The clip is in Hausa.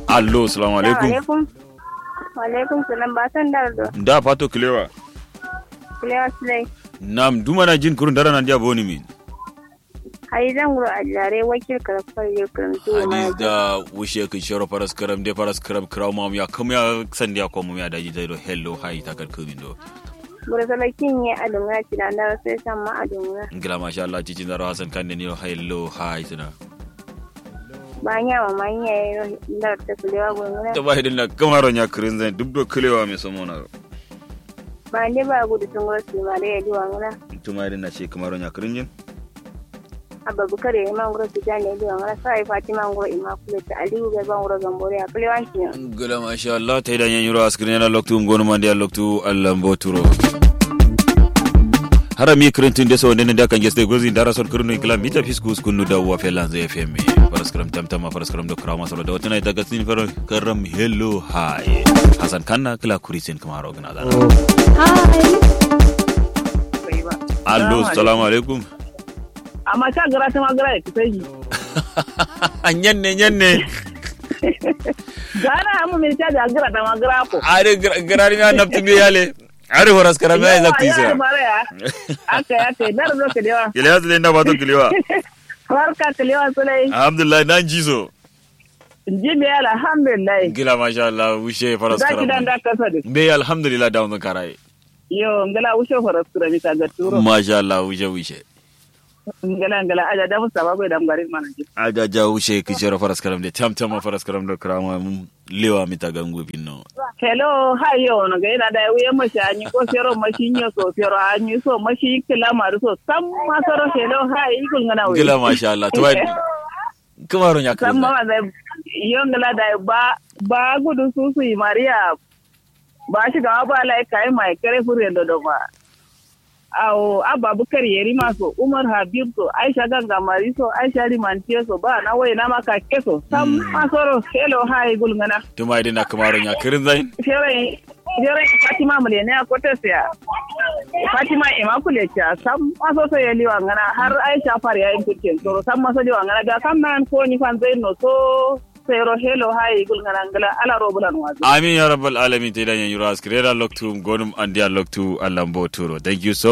allo assalamu alaikum alaikum. Alaikum salam ba san dardo. da fato kilewa Kulewa sulai. nam dumana jin kurun dara nan dia boni min Hayi zan guro a jare wakil karfar yau kan zuwa hadis ma. da wushe kin shoro paras karam de paras karam kraw mam ya kam ya san dia ko mum ya daji dai do hello hi ta kar kumin do Guro salakin ya adunga ci da na sai san ma adunga. ngila masha Allah cici zaro hasan kan ni hello hi tuna Ba nya ma ma nya yi dar ta kulewa gungura. ta bai dinna kamaro nya kurin zan duk do kilewa me somona Ba ne ba gudu sun guro su ma da ya duwa ngura. tuma dinna ce kamaro nya kurin jin Abba bukar ya yi man guro su jani ya duwa ngura. Sai Fatima guro immaculate ta Aliyu ga ban guro gambore a kulewa shi ne. ngila masha Allah ta idan yan yuro askrin na loktu ngonu mandi loktu Allah mboturo harami kirintin desa wonde nde kan geste gozi dara son kirno kila mita fisku skunu da wa felan zai fm paraskram tamtama paraskram do krama solo da wotana daga sin fero karam hello hi hasan kanna kila kurisin kamaro gna da allo assalamu alaikum amma ta gara ta magara ya kusa yi nyanne nyanne gara amma mai ta da gara ta magara ko are garari na naftu me yale are horas karam ya zakti ya sa fara ya aka ya kai dar zo ka dewa kile hasu da ba to kilewa barka ka lewa sulai alhamdulillah nan jizo ji me alhamdulillah gila masha Allah wushe faras da ki dan karam da kasa da be alhamdulillah da wannan karai yo ngala ushe fara sura mi ta ga turo masha Allah wushe wushe ngala ngala aja da musa ba bai da garin mana ji aja ja wushe kijero faras karam de tam tam faras karam do krama mum lewa mi ta gangu binno hello hayo no ga ina da wuya mashi anyi ko sero mashi nyo so sero anyi so mashi kila maru so sam masoro hello hayi ikul ngana wuya gila masha Allah to wai kamaro nya san kan mama da yongala da ba ba gudu su su yi mariya ba shi ga ba lai kai mai kare fure da do ba awo abba bukar yeri maso umar habib so aisha ganga mari so aisha rimantiye so ba na wai na maka keso sam masoro hello hi gulngana to mai dina kamaro nya kirin zain fere fere fatima mule ne ko ta siya fatima immaculate cha sam maso so yeli wangana har aisha far ya yin kucin so sam maso di wangana ga kam nan ko ni fan zain no so sero hello hi gulngana ngala ala robulan wazi amin ya rabbal alamin te dan yan yuro askirera loktu gonum andia loktu Allah mboturo thank you so